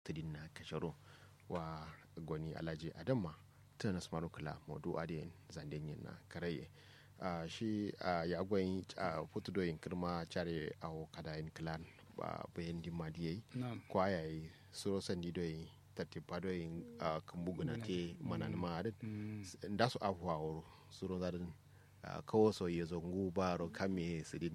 tidin na kasharo wa goni alaji adamma ta nasmaru kula modu adiyen zanden yin na karaye uh, shi uh, ya gwayin uh, futudoyin kirma care a kadayin kilan ba bayan dimadiyai kwa yayi suro sandi doyin tattipa doyin uh, kambuguna te manan ma'adin da su afuwa wuro suro zarin uh, kawo so ya zongu baro kame sidin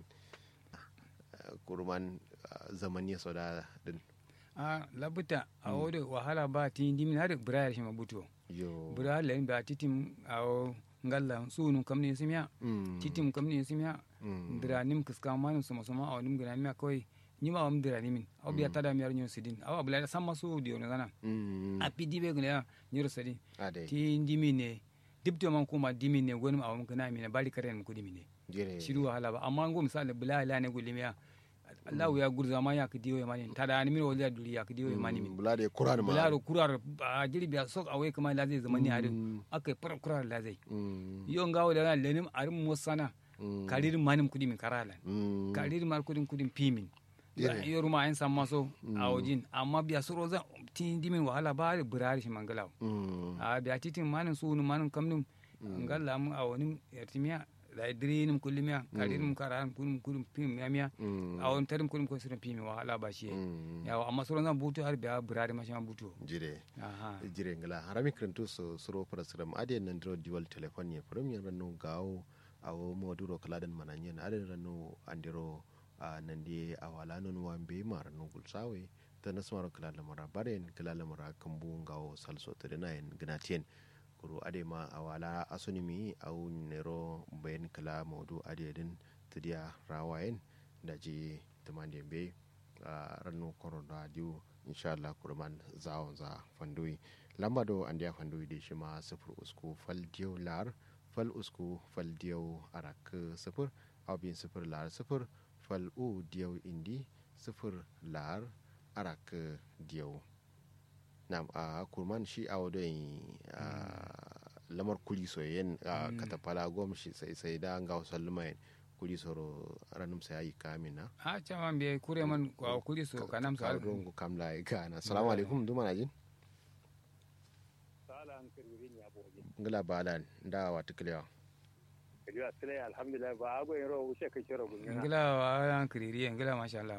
uh, kurman uh, zaman ya soda din a labuta a wode wahala ba ti dimin har brayar shi mabuto yo brayar len ba titim a ngalla sunu kamni simya mm. titim kamni simya mm. dira nim kiska manum suma suma a nim gina miya kawai ni ma am dira nimin aw biya tada miyar nyo sidin aw abula da samma su dio ne gana mm. a pidi be gina nyoro sidin ade ti dimin ne dibto man kuma dimin ne gonum awam kana mi ne bari karen ku dimin ne jire shiru wahala ba amma ngo misali bula la ne gulimiya Allah ya gurza ma ya kidiyo ya mani tada ni miro wala duri ya kidiyo ya mani min bula da kuran ma bularo kurar a jiri biya sok awai kama la zai zama ni harin Mm. aka yi fara kurar la zai mm. yo ngawo da nan lenim arin mosana mm. karirin manim kudi min karalan mm. karirin mar kudin kudin pimin Yere. yo ruma an san maso a wajin amma biya suro zan tin dimin wahala ba da burari shi mangalaw mm. a biya titin manin sunu manin kamnin ngalla mu a wani yartimiya da idrinim kullimiya karirin karalan kudin kudin pim ya miya mm. a wani tarin kudin kudin sirin pimi wahala ba shi mm. yawa amma suro zan butu har biya burari ma shi ma butu jire aha jire ngala harami krentu so suro parasram ade nan dro diwal telefon ye prum yan ranu gawo awo moduro kaladan mananyen ade ranu andiro a nandi awala non wambe mar no gulsawe ta nasmaro kalala mara baren kalala mara kambu gawo salso tedenayen gnatien kuru ade ma awala asunimi au nero bayan kala modu ade din tidia rawayen daji tumande be a rannu korona diu inshallah kurman zawon za fandui lamba do an dia fandui de shima sifir usku fal diyo lar fal usku fal diyo arak sifir abin sifir lar sifir fal u diyo indi sifir lar arak diyo nam a kurman shi a wadoyin lamar kuli soyayyen a katafala gom shi sai sai da ga wasu lumayen kuli soro ranum sai ayi kamina a caman biya kure man kwa kuri so kanam sa rongo kam la gana assalamu alaikum duma na jin sala an kirbirin ya boje ngala balan da wa tiklewa kiriya sile alhamdulillah ba ago yin ro wuce kai shiro gunya ngila wa an kiriri ngila masha Allah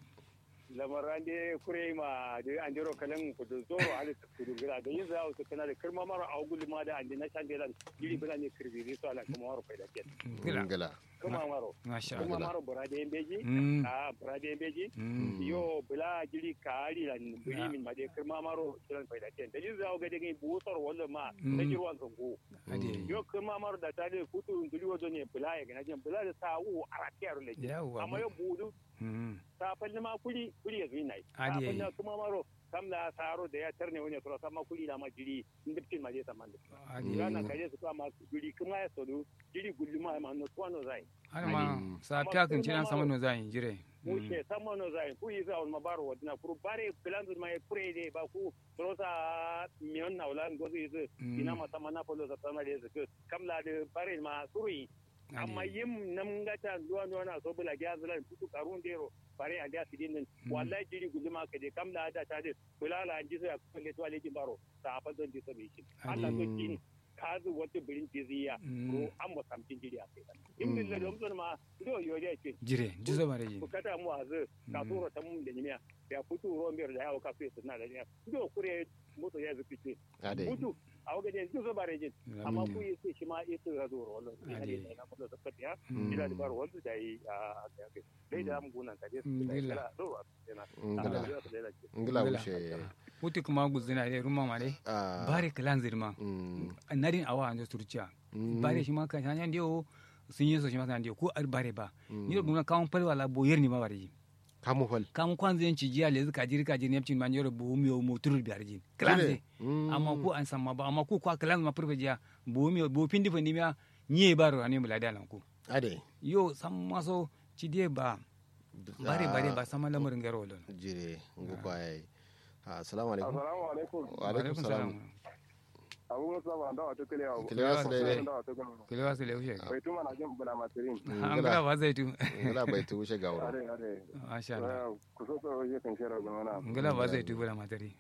lamaran de kure ma de an jiro kalan ku da zoro hali ta kudu gira da yin zawo su kana da kirma mara augul ma da an de na shan de lan giri bana ne kirbiri so ala kuma waro faida ke ngila ngala kuma maro masha kuma Allah maro burada yin beji Mm. a burada yin beji Mm. yo bula giri kari lan biri min ma de kirma maro kiran faida ke da yin zawo ga de ngi busar wala ma Mm. da jirwan zango ade yo kirma maro da ta de futu nguli wazo ne bula ya gana jin bula da sawu a rakiyar le yawa amma yo budu Mm. ta falli ma kuli kuli ya zuyi nai ta Adi falli yayi. kuma maro kam la saro da ya tarne wani sura sama kuli na ma jiri ndiptin ma je saman da ade rana kaje su kama jiri kuma ya sodu jiri gulli ma ma no tuano zai har ma sa ta kan cina sama no zan jire mu ce sama no zai ku yi za on ma baro wadna kuru bare plan ma ya kure de ba ku rosa mion na ulan gozu yi Mm. ina ma sama na polo sa sama de su kam la de bare ma suri amma yim nam ngata duwa duwa na so bula gya zulan putu karun dero bare a da sidin din wallahi jiri guduma ka de kam la da ta de bula la anji so ya kulle to ale baro ta fa don di so bi shi Allah to kin kazu wata birin tiziya ko an mu samtin jiri a kai in min da dom ma do yo de ce jire jizo bare ji bukata mu azu ka turo ta mun da nimiya ya putu ro mbir da yawo ka fe na da ya do kure moto ya zuki ce ade mutu a waga de jizo bare jin amma ku yi sai shi ma ita ga zo ro wallo ina da na kuma da tafiya ila da baro wallo da yi a ga ga dai da mu gunan ka je Ngila. do ina ngala ngala Ngila. wuce wuti kuma guzina de ruma mare a bare kalan zirma mm, narin awa ando turciya Mm. bare shi ma kan hanya dio sun yi so shi ma kan dio ko ar bare ba ni gumna kawon pal wala boyer ni ma bare ji kamu fal kam kwan zan ci jiya lezi kajiri kajiri nepcin man yoro bu mi mo turul biyar jin kalan Jire. ze Mm. amma ku an samma ba amma ku kwa kalan ma purfe jiya bu mi bu pindi fa nimya nye baro ani mula dalan ku ade yo samma so ci die ba bare bare ba sama lamarin garo lon jire ngu kwaye assalamu alaikum assalamu alaikum wa alaikum salam abu musa ba da wata kalewa Kalewa su dai. da wata kalewa kile wasu le ushe bai tuma na jin bula matirin an gala ba zai tu ngala bai tu wuce gawro are are masha Allah ku so so je kan shara gona ngala ba zai tu bula matari